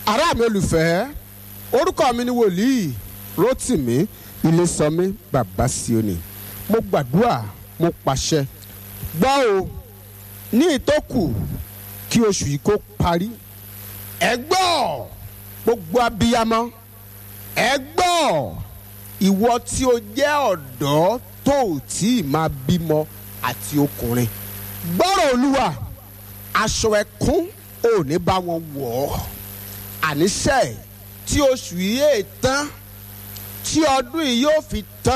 ará mi olùfẹ́ orúkọ mi ni wòlíì Rótìmí Ilésànmí bàbá Síónì mo gbàdúrà mo pàṣẹ gbọ́ o ní ìtókù kí oṣù yìí kó parí ẹ gbọ́ gbogbo abiyamọ ẹ gbọ́ ìwọ tí o jẹ́ ọ̀dọ́ tó ò tí ì máa bímọ àti ọkùnrin gbọ́rọ̀ olúwa aṣọ ẹkún ò ní bá wọn wọ̀ ọ́ àníṣe tí oṣù yìí è tán tí ọdún yìí yóò fi tán.